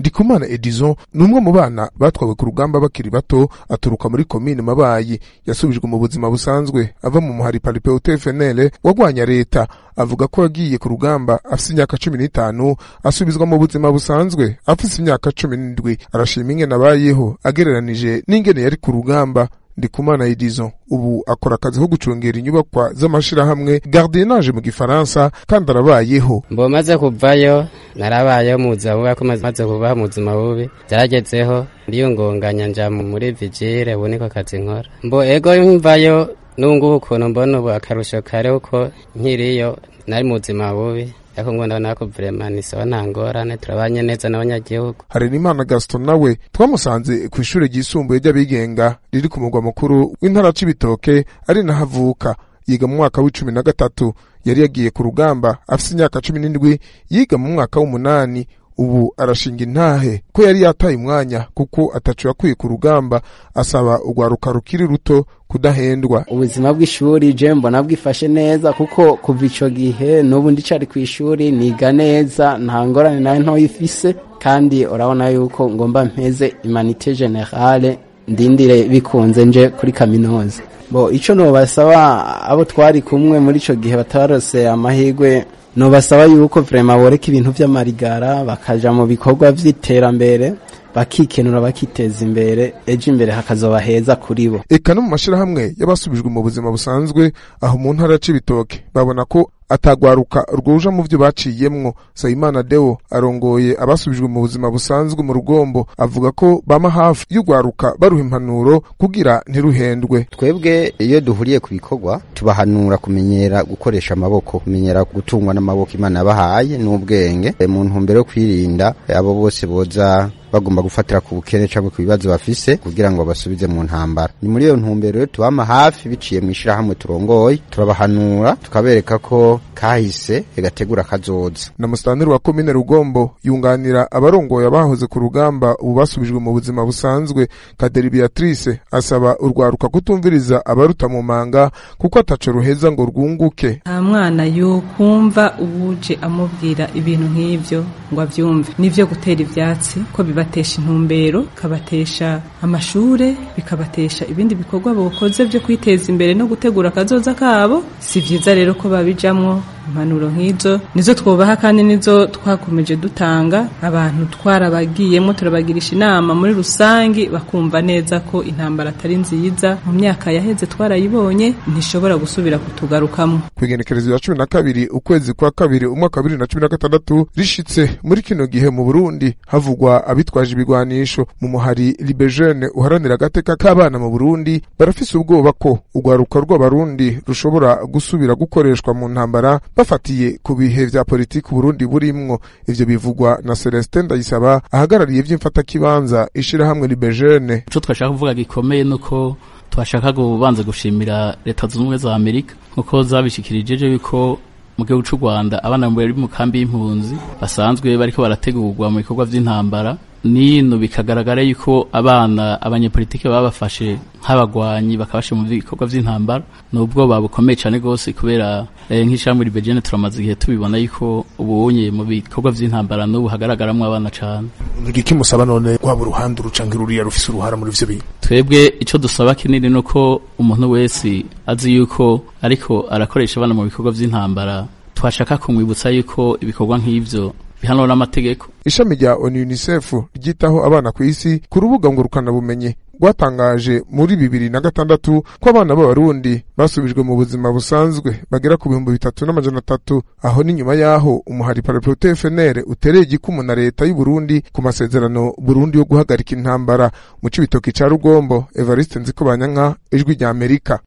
ndikumana edison ni umwe mu bana batwawe ku rugamba bakiri bato aturuka muri komine mabayi yasubijwe mu buzima busanzwe ava mu muhari paripeute fnl wagwanya leta avuga ko yagiye ku rugamba afise imyaka cumi n'itanu asubizwa mu buzima busanzwe afise imyaka cumi n'indwi arashima ingene abayeho agereranije n'ingene yari ku rugamba ndikumana edison ubu akora akazi ko gucungera inyubakwa z'amashirahamwe gardiennage mu gifaransa kandi arabayeho mbo maze kuvayo narabayeho mu buzima bubi ko maze kubaho mu buzima bubi byaragezeho ndiyungunganya nja muri vigile ubu niko kazi nkora mbo ego mvayo nungubu ukuntu mbona ubu akarusho kare uko nkiriyo nari mu buzima bubi ariko ngo ndabona ko vrema nisawa nta ngorane turabanye neza n'abanyagihugu harenimana gaston nawe twamusanze ku ishure ryisumbuye ry'abigenga riri ku mugwa mukuru w'intara c'ibitoke ari naho avuka yiga mu mwaka w'icumi na gatatu yari yagiye ku rugamba afise imyaka cumi n'indwi yiga mu mwaka w'umunani ubu arashinga intahe ko yari yataye umwanya kuko atacu yakwiye ku rugamba asaba urwaruka rukiri ruto kudahendwa ubuzima bw'ishuri je mbona bwifashe neza kuko kuva ico gihe n'ubu ndicari ku ishuri niga neza nta ngorane nayo ntoya ifise kandi urabona yuko ngomba mpeze imanite generale ndindire bikunze nje kuri kaminuza bo ico nobasaba abo twari kumwe muri ico gihe batarose amahirwe nobasaba yuko vrema boreka ibintu vy'amarigara bakaja mu bikorwa vy'iterambere bakikenura bakiteza imbere ejo imbere hakazoba heza kuri bo eka no mu mashirahamwe y'abasubijwe mu buzima busanzwe aho mu ntara c'ibitoke babona ko atagwaruka rwuja mu vyo baciyemwo sayimana deo arongoye abasubijwe mu buzima busanzwe mu rugombo avuga ko bama hafi y'urwaruka baruha impanuro kugira ntiruhendwe twebwe iyo duhuriye ku bikorwa tubahanura kumenyera gukoresha amaboko kumenyera gutungwa n'amaboko imana yabahaye n'ubwenge mu ntumbero yo kwirinda abo bose boza bagomba gufatira ku bukene cyangwa ku bibazo bafise kugira ngo basubize mu ntambara ni muri iyo ntumbero rero tubama hafi biciye mu ishirahamwe turongoye turabahanura tukabereka ko kahise gategura kazoza na musitanteri wa komine rugombo yunganira abarongoye abahoze ku rugamba ubu basubijwe mu buzima busanzwe kaderi beatrice asaba urwaruka kutumviriza abaruta mu manga kuko ataco ruheza ngo rwunguke nta mwana yokumva uwuje amubwira ibintu nk'ivyo ngo avyumve nivyo gutera ivyatsi ko bibatesha intumbero bikabatesha amashure bikabatesha ibindi bikorwa bokoze vyo kwiteza imbere no gutegura akazoza kabo si vyiza rero ko babijamwo impanuro nk'izo nizo twubaha kandi nizo twakomeje dutanga abantu twarabagiyemo turabagirisha inama muri rusangi bakumva neza ko intambara atari nziza mu myaka yaheze twarayibonye ntishobora gusubira kutugarukamo kwigenekerezo ya cumi na kabiri ukwezi kwa kabiri umwaka wa bibiri na cumi na gatandatu rishitse muri kino gihe mu burundi havugwa abitwaje ibigwanisho mu muhari libejene uharanira agateka k'abana mu burundi barafise ubwoba ko urwaruka rw'abarundi rushobora gusubira gukoreshwa mu ntambara bafatiye ku bihe vya politiki Burundi burimwo ivyo bivugwa na Celestin Ndayisaba ahagarariye ivy'imfatakibanza ishirahamwe Libejene ico twashaka kuvuga gikomeye nuko twashaka kubanza gushimira leta zunze ubumwe za Amerika nkuko zabishikirije yuko mu gihugu c'u Rwanda abana bari mu kambi y'impunzi basanzwe bariko barategurwa mu bikorwa vy'intambara nino bikagaragara yuko abana abanyepolitike babafashe nk'abagwanyi bakabashe mu bikorwa vy'intambara nubwo babukomeye cane gose kubera eh, nk'ishamwe libejene turamaze igihe tubibona yuko ubunye mu bikorwa vy'intambara n'ubu hagaragaramwo abana cane ngiki musaba none rwaba uruhande urucangira ruriya rufise uruhara muri ivyo bintu twebwe ico dusaba kinini nuko umuntu wese azi yuko ariko arakoresha abana mu bikorwa vy'intambara twashaka kumwibutsa yuko ibikorwa nk'ivyo bihanwa n'amategeko ishami rya onu unicef ryitaho abana ku isi ku rubuga ngurukanabumenyi rwatangaje muri bibiri na gatandatu ko abana b'abarundi basubijwe mu buzima busanzwe bagera ku bihumbi bitatu n'amajana atatu aho ni nyuma y'aho umuhari paraprote fnr utereye igikumu na leta y'u Burundi ku masezerano burundi yo guhagarika intambara mu cibitoki ca rugombo evariste nzikobanyanka ijwi rya amerika